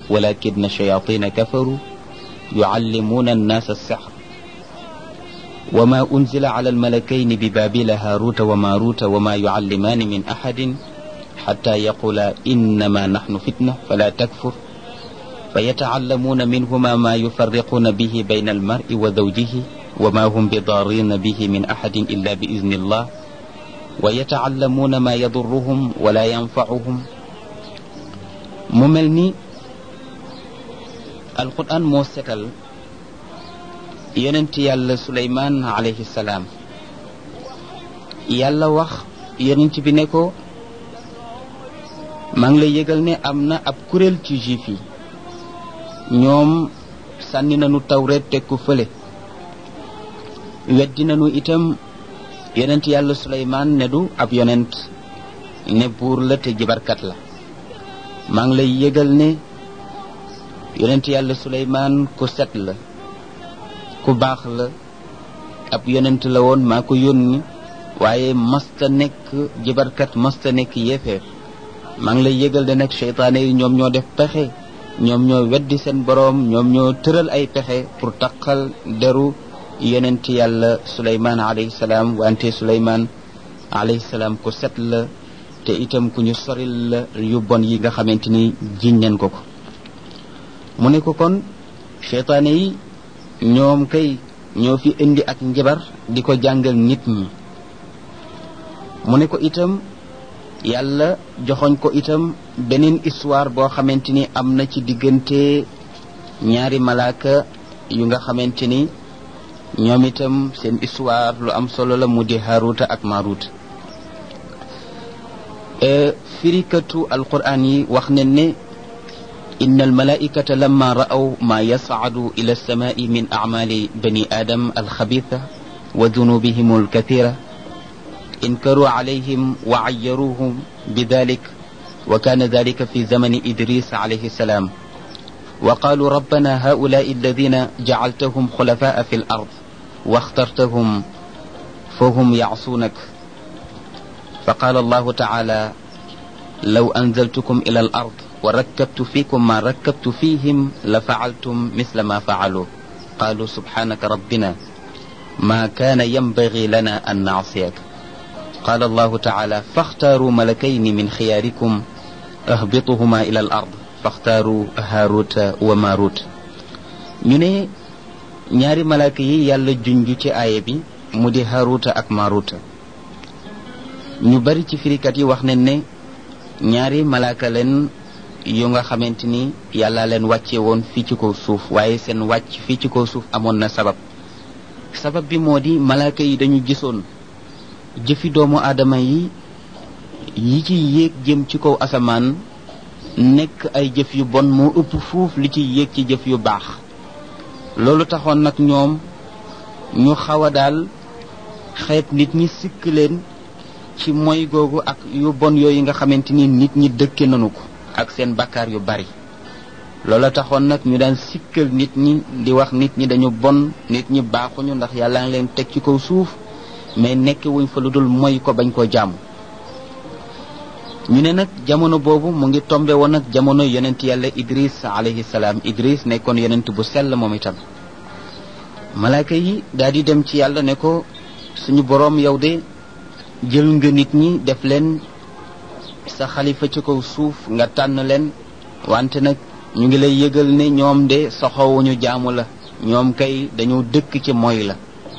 walakin shayatina kafaru yuallimuna annaasa alsihr وما أنزل على الملكين ببابل هاروت وماروت وما يعلمان من أحد حتى يقولا إنما نحن فتنة فلا تكفر فيتعلمون منهما ما يفرقون به بين المرء وزوجه وما هم بضارين به من أحد إلا بإذن الله ويتعلمون ما يضرهم ولا ينفعهم مملني القرآن موسكل yonent yàlla suleymaan alayhi salaam yàlla wax yonent bi ne ko maa ngi lay yëgal ne am na ab kuréel ci juif yi ñoom sànni nañu tawreet teg ko fële weddi nañu itam yonent yàlla suleymaan ne du ab yonent ne buur la te jibarkat la maa ngi lay yëgal ne yonent yàlla suleymaan ku set la ku baax la ab yonent la woon maa ko yónni waaye masta nekk jibarkat masta nekk yéefeer maa ngi lay yëgal de nag seytaane yi ñoom ñoo def pexe ñoom ñoo weddi seen boroom ñoom ñoo tëral ay pexe pour taqal deru yonent yàlla suleymaan alayhi salaam wante suleymaan alayhi salaam ku set la te itam ku ñu soril la yu bon yi nga xamante ni jiñ leen ko ko mu ne ko kon seytaane yi ñoom kay ñoo fi indi ak njabar di ko jàngal nit ñi mu ne ko itam yàlla joxoñ ko itam beneen histoire boo xamante ni am na ci diggante ñaari malaaka yu nga xamante ni ñoom itam seen histoire lu am solo la mu di Haruta ak Maruta firikatu alquran yi wax ne ne إن الملائكة لما رأوا ما يصعد إلى السماء من أعمال بني آدم الخبيثة وذنوبهم الكثيرة انكروا عليهم وعيروهم بذلك وكان ذلك في زمن إدريس عليه السلام وقالوا ربنا هؤلاء الذين جعلتهم خلفاء في الأرض واخترتهم فهم يعصونك فقال الله تعالى لو أنزلتكم إلى الأرض وركبت فيكم ما ركبت فيهم لفعلتم مثل ما فعلوا قالوا سبحانك ربنا ما كان ينبغي لنا أن نعصيك قال الله تعالى فاختاروا ملكين من خياركم اهبطهما إلى الأرض فاختاروا هاروت وماروت ñu ne ñaari malaaka yi yàlla junj ci aaya bi mu di haruta ak maruta ñu bari ci firikat yi wax nañ ne ñaari malaaka leen yu nga xamante ni yàlla leen wàcce woon fii ci kaw suuf waaye seen wàcc fii ci kaw suuf amoon na sabab sabab bi moo di malaaka yi dañu gisoon jëfi doomu aadama yi yi ci yéeg jëm ci kaw asamaan nekk ay jëf yu bon moo ëpp fuuf li ci yéeg ci jëf yu baax loolu taxoon nag ñoom ñu xaw a daal xeet nit ñi sikk leen ci moy googu ak yu bon yooyu nga xamante ni nit ñi dëkke nanu ko ak seen bakkaar yu bari loola taxoon nag ñu daan sikkal nit ñi di wax nit ñi dañu bon nit ñi baaxuñu ndax yàlla ngi leen teg ci kaw suuf mais nekk wuñ fa lu dul moy ko bañ koo jàmm ñu ne nag jamono boobu mu ngi tombe woon ak jamono yonent yàlla idris alayhi salaam idris nekkoon yonent bu sell moom itam malaaka yi daal di dem ci yàlla ne ko suñu boroom yow de jël nga nit ñi def leen sa xalifa ci kaw suuf nga tànn leen wante nag ñu ngi lay yëgal ne ñoom de soxowuñu jaamu la ñoom kay dañoo dëkk ci moy la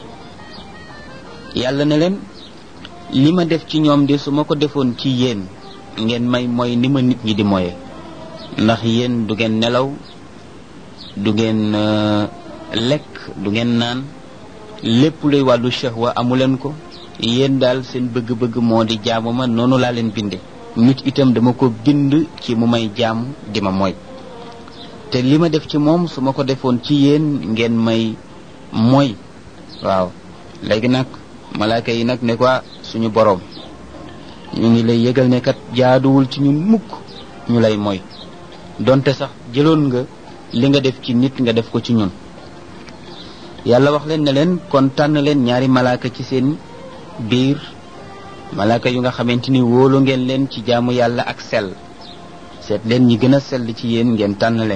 yàlla ne leen li ma def ci ñoom de su ma ko defoon ci yéen ngeen may mooy ni ma nit ñi di moye ndax yéen du ngeen nelaw du ngeen lekk du ngeen naan lépp luy wàllu shahwa amuleen ko yéen daal seen bëgg-bëgg moo di jaamu ma noonu laa leen binde nit itam dama ko bind ci mu may jaam di ma mooy te li ma def ci moom su ma ko defoon ci yéen ngeen may mooy waaw léegi nag malaaka yi nag ne ko suñu boroom ñu ngi lay yëgal ne kat jaaduwul ci ñun mukk ñu lay mooy donte sax jëloon nga li nga def ci nit nga def ko ci ñun yàlla wax leen ne leen kon tànn leen ñaari malaaka ci seen biir malaaka yu nga xamante ni wóolu ngeen leen ci jaamu yàlla ak sell seet leen ñi gën a sell ci yéen ngeen tànn leen